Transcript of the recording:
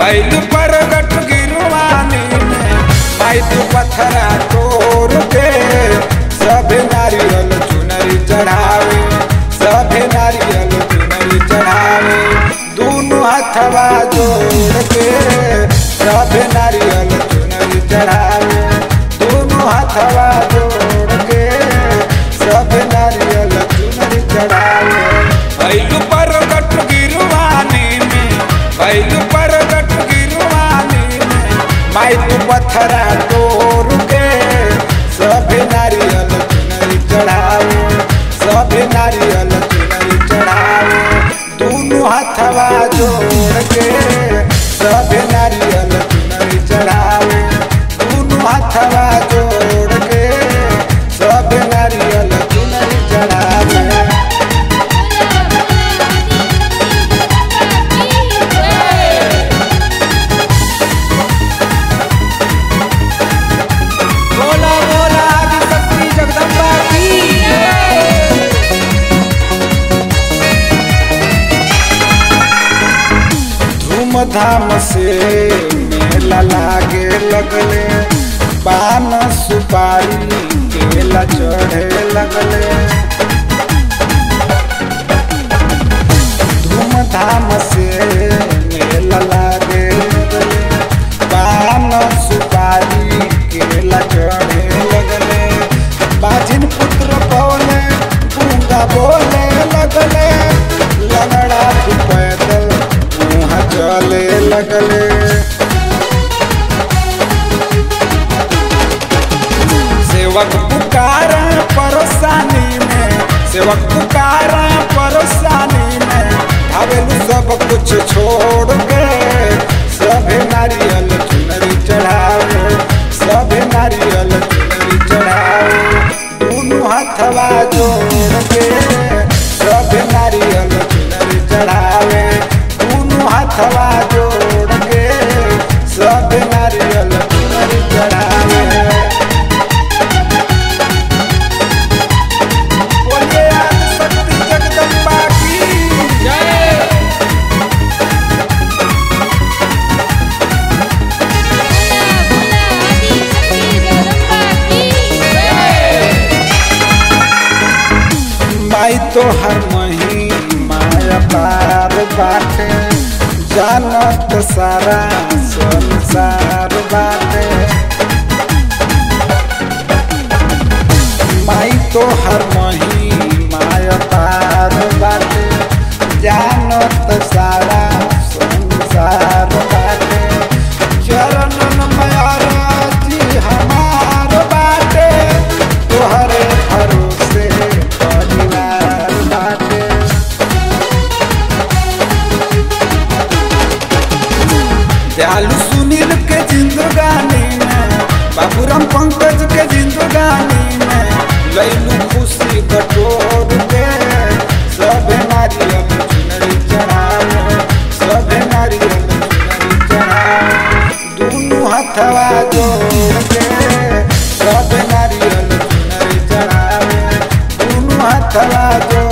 बैल पर गट गिरवानी में माई तू पत्थरा तोड़ के सभे नारियल चुनरी चढ़ावे सभे नारियल चुनरी चढ़ावे दोनों हथवा जोड़ के सभे नारियल चुनरी चढ़ावे दोनों हथवा जोड़ के सभे नारियल चुनरी चढ़ावे बैल पर गट गिरवानी में बैल पर गट गिरवानी में माई तू पत्थरा तोड़ के सभे नारियल चुनरी चढ़ावे सभे नारियल चुनरी चढ़ावे दोनों हथवा जोड़ के सभे नारियल चुनरी चढ़ावे दोनों हथवा जोड़ के सभे नारियल चुनरी चढ़ावे बोला बोला आदिशक्ति जगदम्बा की धूमधाम से मेला लागे लगले पान सुपारी केला चढ़े लगले धूमधाम से मेला लागे लगले पान सुपारी केला चढ़े लगले बाजिन पुत्र बोले गूंगा बोले लगले लगड़ा तू पैदल मुँह चले लगले सेवक पुकारा परेशानी में सेवक पुकारा परेशानी में भावेलू सब कुछ छोड़ के सभे नारियल चुनरी चढ़ावे सभे नारियल चुनरी चढ़ावे दोनों हथवा जोड़ के सभे नारियल चुनरी चढ़ावे दोनों हथवा जोड़ के सभे नारियल चुनरी चढ़ावे बोलिए आदिशक्ति जगदम्बा की माई तो हर मही माया पार बाटे जानत सारा संसार बाटे माई तो हर मही माया पार बाटे जानत सारा संसार बाटे चरणन मयारा जी हमार बाटे तोहरे भरोसे परिवार बाटे दयालु सुनील के जिंदगानी में बाबूराम पंकज के जिंदगानी में लैलू खुशी बटोर के सभे नारियल चुनरी चढ़ावे सभे नारियल चुनरी चढ़ावे दोनों हथवा जोड़ के सभे नारियल चुनरी चढ़ावे दोनों हथवा जोड़